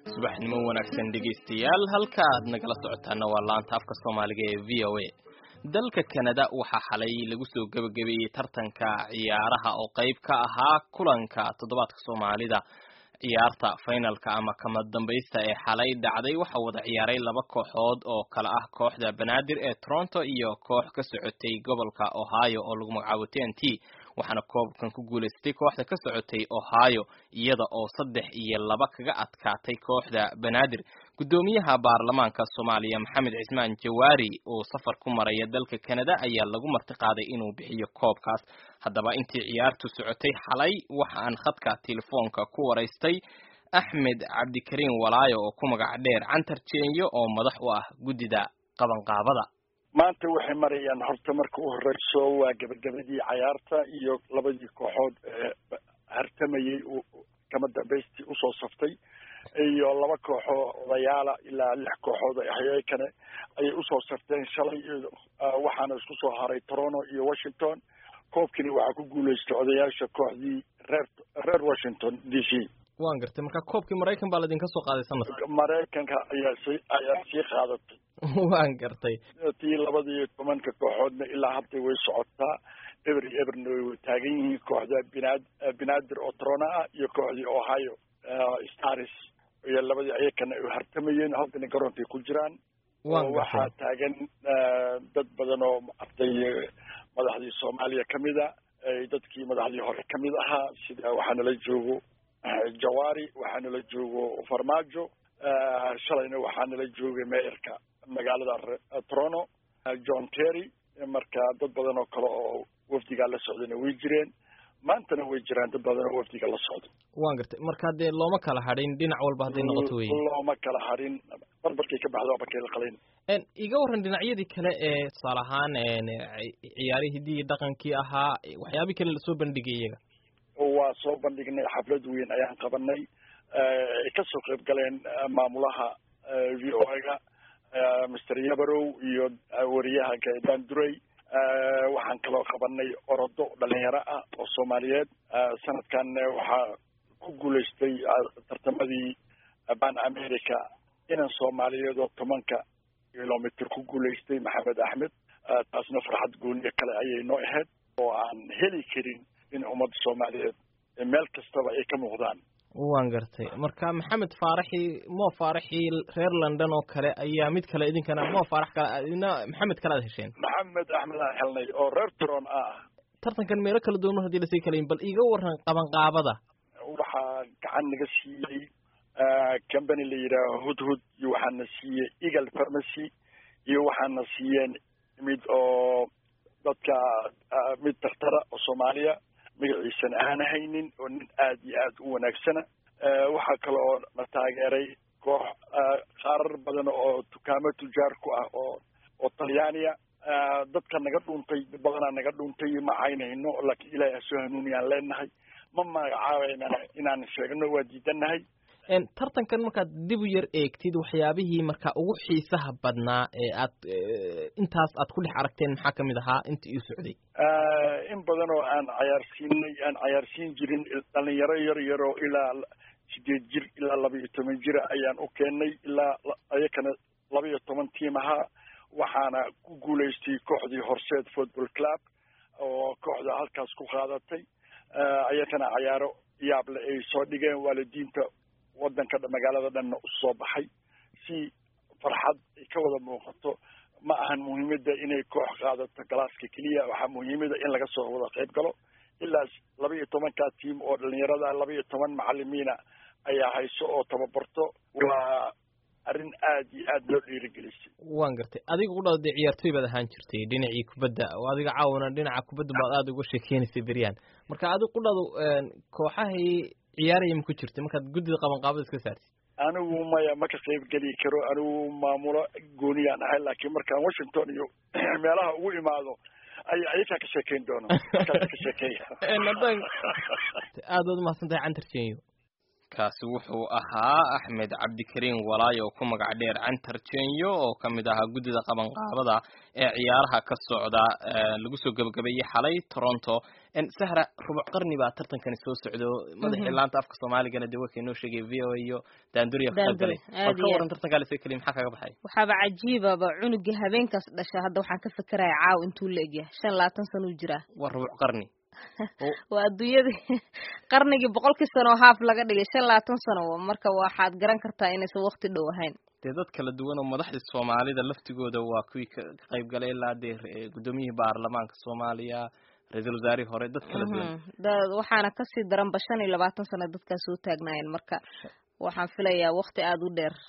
subaxnimo wanaagsan dhegaystayaal halka aad nagala socotaana waa laanta afka soomaaliga ee v o a dalka kanada waxaa xalay lagu soo gebagabeeyey tartanka ciyaaraha oo qayb ka ahaa kulanka toddobaadka soomaalida ciyaarta finalka ama kama dambaysta ee xalay dhacday waxaa wada ciyaaray laba kooxood oo kale ah kooxda banaadir ee toronto iyo koox ka socotay gobolka ohio oo lagu magacaabo t n t waxaana koobkan ku guulaystay kooxda ka socotay ohio iyada oo saddex iyo laba kaga adkaatay kooxda banaadir guddoomiyaha baarlamaanka soomaaliya maxamed cismaan jawaari oo safar ku maraya dalka kanada ayaa lagu martiqaaday inuu bixiyo koobkaas haddaba intii ciyaartu socotay xalay waxaan khadka telefoonka ku waraystay axmed cabdikariin walaayo oo ku magac dheer cantar jeenyo oo madax u ah guddida qabanqaabada maanta waxay marayaan horta marka u horeyso waa gebagabadii cayaarta iyo labadii kooxood ee hartamayey kama dambaystii usoo saftay iyo laba kooxoo odayaala ilaa lix kooxood hayakane ayay usoo safteen shalay waxaana isku soo haray toronto iyo washington koobkini waxaa ku guulaystay odayaasha kooxdii reer reer washington d c waan gartay marka koobkii maraykan baa laydinka soo qaaday sanadka maraykanka ayaa si ayaa sii qaadatay waan gartay tii labada iyo tobanka kooxoodna ilaa hadda way socotaa eber iyo eberna way taagan yihiin kooxda binaad binaadir oo toronto ah iyo kooxdii ohio stars iyo labadii ayakana ay hartamayeen haddana garoonkay ku jiraan waxaa taagan dad badan oo arday madaxdii soomaaliya kamid a dadkii madaxdii hore kamid ahaa sida waxaanala joogo jawaari waxaanala joogo farmaajo shalayna waxaanala joogay meerka magaalada toronto john terry marka dad badan oo kale oo wafdigaa la socdayna way jireen maantana way jiraan dad badan oo wafdiga la socda waan gartay marka dee looma kala hadhin dhinac walba hadday noqoto wey looma kala hadhin barbarkay ka baxda barkay la qalin iga warran dhinacyadii kale ee tusaale ahaan ciyaarihii hiddii dhaqankii ahaa waxyaabihii kale lasoo bandhigay iyaga waa soo bandhignay xaflad weyn ayaan qabanay ay kasoo qayb galeen maamulaha v o ga master yabarow iyo wariyaha gaydaan duray waxaan kaloo qabanay orodo dhalinyaro ah oo soomaaliyeed sanadkan waxaa ku guulaystay tartamadii ban america inan soomaaliyeed oo tobanka kilomitr ku guulaystay maxamed axmed taasna farxad gooniyo kale ayay noo ahayd oo aan heli karin in ummadda soomaaliyeed meel kastaba ay ka muuqdaan waan gartay marka maxamed faaraxi mo faaraxi reer london oo kale ayaa mid kale idinkana mo faarax kale idina maxamed kale aad hesheen maxamed axmed aan helnay oo reer tron ah tartankan meelo kala duwan hadii lasii kalayin bal iga waran qabanqaabada waxaa gacan naga siiyey company la yidhaaho hudhud iyo waxaana siiyey eagle pharmacy iyo waxaana siiyeen mid oo dadka mid daktara oo soomaaliya magaciisana aan haynin oo nin aad iyo aad u wanaagsana waxaa kaloo na taageeray koox qaarar badan oo dukaamo tujaar ku ah oo oo talyaaniya dadka naga dhuuntay dad badanaa naga dhuuntay ma caynayno laakiin ilaahay hasoo hanuuniyaan leenahay ma magacaabeynana inaan sheegno waa diidanahay tartankan markaad dib u yar eegtid waxyaabihii marka ugu xiisaha badnaa ee aad intaas aad ku dhex aragteen maxaa kamid ahaa inta ii socday in badan oo aan cayaarsiinay aan cayaarsiin jirin dhalinyaro yar yaroo ilaa sideed jir ilaa laba iyo toban jira ayaan u keenay ilaa ayakana laba iyo toban tiim ahaa waxaana ku guulaystay kooxdii horseed football club oo kooxda halkaas ku qaadatay ayakana cayaaro yaable ay soo dhigeen waalidiinta wadanka magaalada dhanna usoo baxay si farxad ay ka wada muuqato ma ahan muhiimada inay koox qaadato galaaska keliya waxaa muhiimada in laga soo wada qayb galo ilaa laba iyo tobankaa tiim oo dhalinyarada laba iyo toban macalimiina ayaa hayso oo tababarto waa arrin aad iyo aad loo dhiirigelisay waan gartay adiga u dhao dee ciyaartoy baad ahaan jirtay dhinacii kubadda oo adiga caawana dhinaca kubadda baad aada uga sheekeynaysay beryaan marka adiga u dhado kooxahay ciyaaraya ma ku jirtay markaad guddida qabanqaabada iska saartid anigu maya ma ka qayb geli karo anigu maamulo gooniyaan ahay laakiin markaan washington iyo meelaha ugu imaado ay ayakaa ka sheekeyn doono markaas ka sheekeeya haddaan aada waad umahadsan tahay cantar jenyo kaasi wuxuu ahaa axmed cabdikariin walaayo oo ku magac dheer cantar jenyo oo ka mid ahaa guddida qabanqaabada ee ciyaaraha ka socda lagu soo gebagabeeyey xalay toronto sahra rubuc qarni baa tartankani soo socdo madaxii laanta afka soomaaligana dee warkay noo sheegay v o a iyo daanduriya ka qayb galay bal ka waran tartankaa lase keliya maxaa kaga baxay waxaaba cajiibaba cunugii habeenkaas dhasha hadda waxaan ka fekeraya caaw intuu la egyahay shan labaatan sana uu jiraa waa rubuc qarni waa adduunyadii qarnigii boqolkii sano oo haaf laga dhigay shan labaatan sano marka waxaad garan kartaa inaysan wakti dhow ahayn dee dad kala duwan oo madaxdii soomaalida laftigooda waa kuwii ka qayb galay ilaa dee guddoomiyihii baarlamaanka soomaaliya ra-iisul wasaarihii hore dad kala duwan waxaana kasii daranba shan iyo labaatan sano dadkaas soo taagnaayeen marka waxaan filayaa wakti aada u dheer